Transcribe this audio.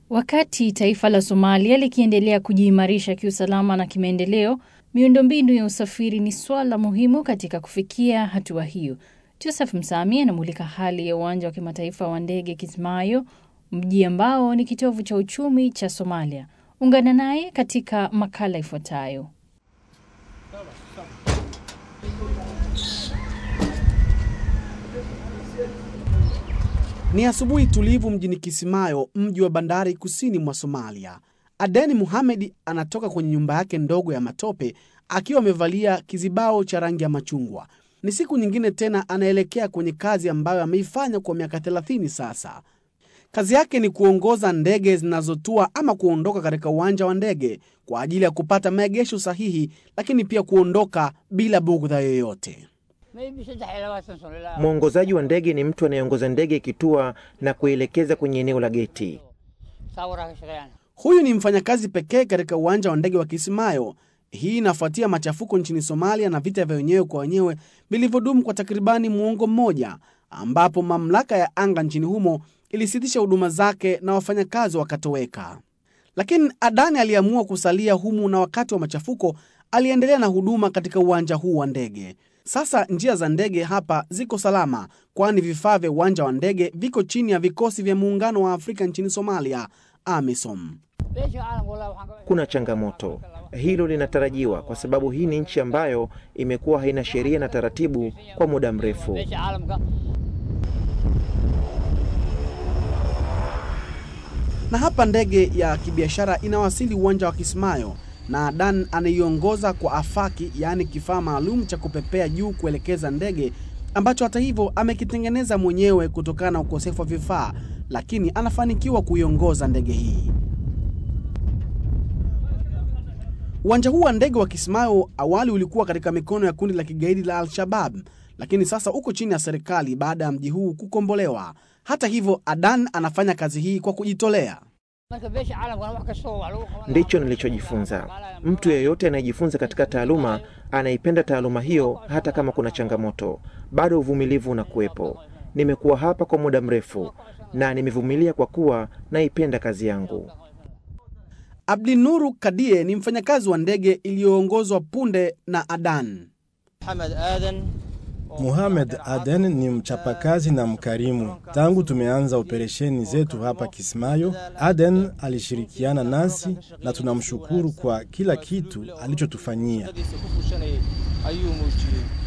Wakati taifa la Somalia likiendelea kujiimarisha kiusalama na kimaendeleo, miundombinu ya usafiri ni swala muhimu katika kufikia hatua hiyo. Joseph Msami anamulika hali ya uwanja wa kimataifa wa ndege Kismayo, mji ambao ni kitovu cha uchumi cha Somalia. Ungana naye katika makala ifuatayo. Ni asubuhi tulivu mjini Kisimayo, mji wa bandari kusini mwa Somalia. Adeni Muhamedi anatoka kwenye nyumba yake ndogo ya matope akiwa amevalia kizibao cha rangi ya machungwa. Ni siku nyingine tena anaelekea kwenye kazi ambayo ameifanya kwa miaka 30 sasa. Kazi yake ni kuongoza ndege zinazotua ama kuondoka katika uwanja wa ndege kwa ajili ya kupata maegesho sahihi, lakini pia kuondoka bila bugdha yoyote. Mwongozaji wa ndege ni mtu anayeongoza ndege ikitua na kuelekeza kwenye eneo la geti. Huyu ni mfanyakazi pekee katika uwanja wa ndege wa Kisimayo. Hii inafuatia machafuko nchini Somalia na vita vya wenyewe kwa wenyewe vilivyodumu kwa takribani muongo mmoja, ambapo mamlaka ya anga nchini humo ilisitisha huduma zake na wafanyakazi wakatoweka. Lakini Adani aliamua kusalia humu na wakati wa machafuko aliendelea na huduma katika uwanja huu wa ndege. Sasa njia za ndege hapa ziko salama, kwani vifaa vya uwanja wa ndege viko chini ya vikosi vya muungano wa Afrika nchini Somalia, AMISOM. Kuna changamoto, hilo linatarajiwa kwa sababu hii ni nchi ambayo imekuwa haina sheria na taratibu kwa muda mrefu. Na hapa ndege ya kibiashara inawasili uwanja wa Kismayo na Adan anaiongoza kwa afaki, yaani kifaa maalum cha kupepea juu kuelekeza ndege ambacho hata hivyo amekitengeneza mwenyewe kutokana na ukosefu wa vifaa, lakini anafanikiwa kuiongoza ndege hii. Uwanja huu wa ndege wa Kismayo awali ulikuwa katika mikono ya kundi la kigaidi la Al-Shabab, lakini sasa uko chini ya serikali baada ya mji huu kukombolewa. Hata hivyo, Adan anafanya kazi hii kwa kujitolea. Ndicho nilichojifunza. Mtu yeyote anayejifunza katika taaluma anaipenda taaluma hiyo, hata kama kuna changamoto, bado uvumilivu unakuwepo. Nimekuwa hapa kwa muda mrefu na nimevumilia kwa kuwa naipenda kazi yangu. Abdinuru Kadie ni mfanyakazi wa ndege iliyoongozwa punde na Adan. Muhamed Aden ni mchapakazi na mkarimu. Tangu tumeanza operesheni zetu hapa Kismayo, Aden alishirikiana nasi na tunamshukuru kwa kila kitu alichotufanyia.